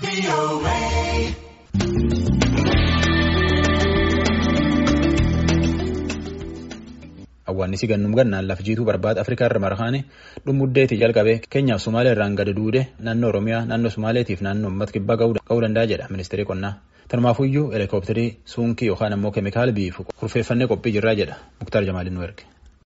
Awwaannisi gannum gannaan laf jiituu barbaada Afrikaa irra marhaane dhumuddeetii jalqabee Keenyaaf Sumaalee irraan gadi duude naannoo Oromiyaa naannoo Sumaaleetiif naannoo uummata kibbaa ga'uu danda'a jedha ministeerri qonnaa. Tanumaafuyyuu heelikooptarii suunkii yookaan ammoo keemikaala biifu kurfeeffannee qophii jirraa jedha Muktaar Jamaaliin nu erge.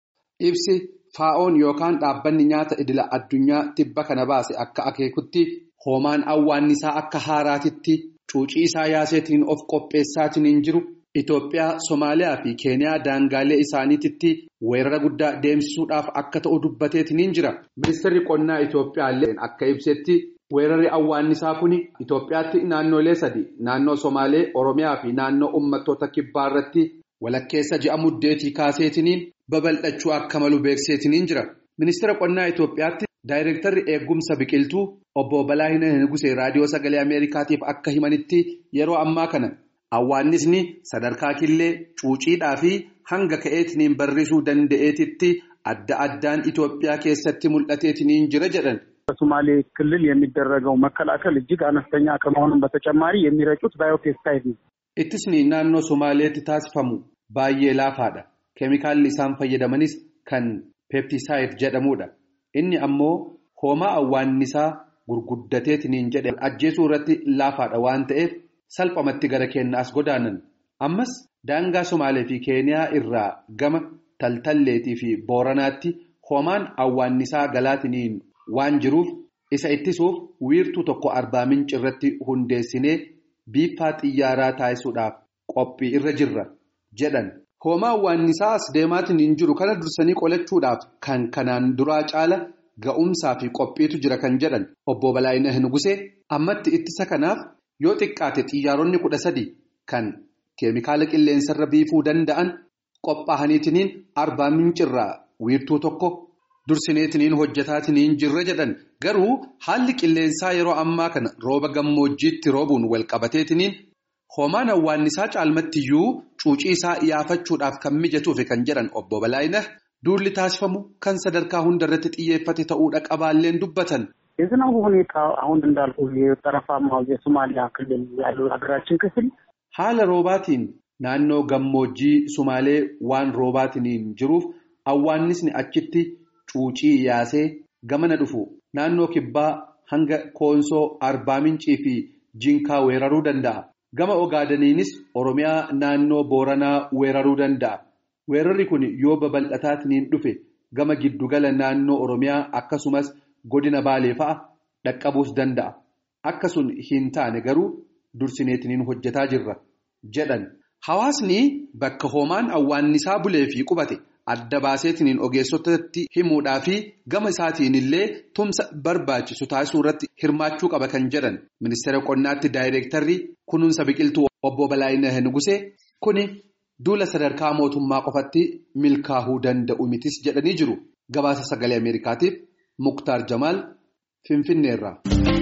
Ibsi faa'oon yookaan dhaabbanni nyaata idila addunyaa tibba kana baase akka akeekutti hoomaan awwaannisaa akka haaraatitti cuucii isaa yaaseetiin of qopheessaatiin jiru. Itoophiyaa, Somaaliyaa fi Keeniyaa daangaalee isaaniititti weerara guddaa deemsisuudhaaf akka ta'u dubbateetiin jira. Ministeerri qonnaa Itoophiyaallee akka ibsetti weerarri awwaannisaa kun Itoophiyaatti naannolee sadi naannoo Somaalee, Oromiyaa fi naannoo uummattoota kibbaa irratti walakkeessa ji'a muddeetii kaaseetiin babal'achuu akka malu beekseetiin jira. Ministeera qonnaa Itoophiyaatti daayireektarri eegumsa biqiltuu obbo Balaayina Nugusee raadiyoo sagalee Ameerikaatiif akka himanitti yeroo ammaa kana. Awwaannisni sadarkaa killee cuuciidhaa fi hanga ka'eetiniin barrisuu danda'eetitti adda addaan Itoophiyaa keessatti mul'ateetiniin jira jedhan. በሶማሌ ክልል የሚደረገው መከላከል እጅግ አነስተኛ ከመሆኑም በተጨማሪ የሚረጩት ባዮፔስታይድ ነው። Ittisni naannoo Somaaleetti taasifamu baay'ee laafaadha. Keemikaalli isaan fayyadamanis kan peeptisaayid jedhamudha. Inni ammoo hoomaa awwaannisaa gurguddateetiniin jedhe ajjeesuu irratti laafaadha waan ta'eef. Salphamatti gara keenya as godaanan ammas daangaa Somaalee fi Keeniyaa irraa gama taltalleetii fi booranaatti hoomaan awwaannisaa galaatiniin waan jiruuf isa ittisuuf wiirtuu tokko arbaa minci irratti hundeessinee biiffaa xiyyaaraa taasisuudhaaf qophii irra jirra jedhan. Hoomaa awwaannisaa as deemaatiin jiru kana dursanii qolachuudhaaf kan kanaan duraa caala ga'umsaa fi qophiitu jira kan jedhan obbo Balaayina Nugusee ammatti ittisa kanaaf. Yoo xiqqaate xiyyaaronni kudha sadi kan keemikaala qilleensarra biifuu danda'an qophaa'aniitiniin arbaa mincirraa wiirtuu tokko dursineetiniin hojjetaatiniin jirra jedhan garuu haalli qilleensaa yeroo ammaa kana rooba gammoojjiitti roobuun walqabateetiniin hoomaan awwaannisaa caalmattiyyuu cuucii isaa yaafachuudhaaf kan mijatuufi kan jedhan obbo Balaayina duulli taasifamu kan sadarkaa hundarratti xiyyeeffate ta'uudha qabaalleen dubbatan. የዝናቡ ሁኔታ አሁን እንዳልኩ የጠረፋማው የሶማሊያ ክልል ያለው ሀገራችን ክፍል haala roobaatiin naannoo gammoojjii sumaalee waan roobaatiniin jiruuf awwaannisni achitti cuucii yaasee gamana dhufu naannoo kibbaa hanga koonsoo arbaa mincii fi jinkaa weeraruu danda'a gama ogaadaniinis oromiyaa naannoo booranaa weeraruu danda'a weerarri kun yoo babal'ataatiniin dhufe gama giddugala naannoo oromiyaa akkasumas. Godina baalee fa'a dhaqqabuus danda'a. Akka sun hin taane garuu dursineetiniin hojjetaa jirra jedhan. Hawaasni bakka hoomaan awwaannisaa bulee fi qubate adda baaseetiniin ogeessotatti himuudhaa fi gama isaatiin illee tumsa barbaachisu taasisuu irratti hirmaachuu qaba kan jedhan. Ministeera qonnaatti daayireektarri kunuunsa biqiltuu obbo Balaayina Nugusee kuni duula sadarkaa mootummaa qofatti milkaa'uu danda'u mitis jedhanii jiru. Gabaasa sagalee Ameerikaatiif. Muktaar Jamaal Finfinneerraa.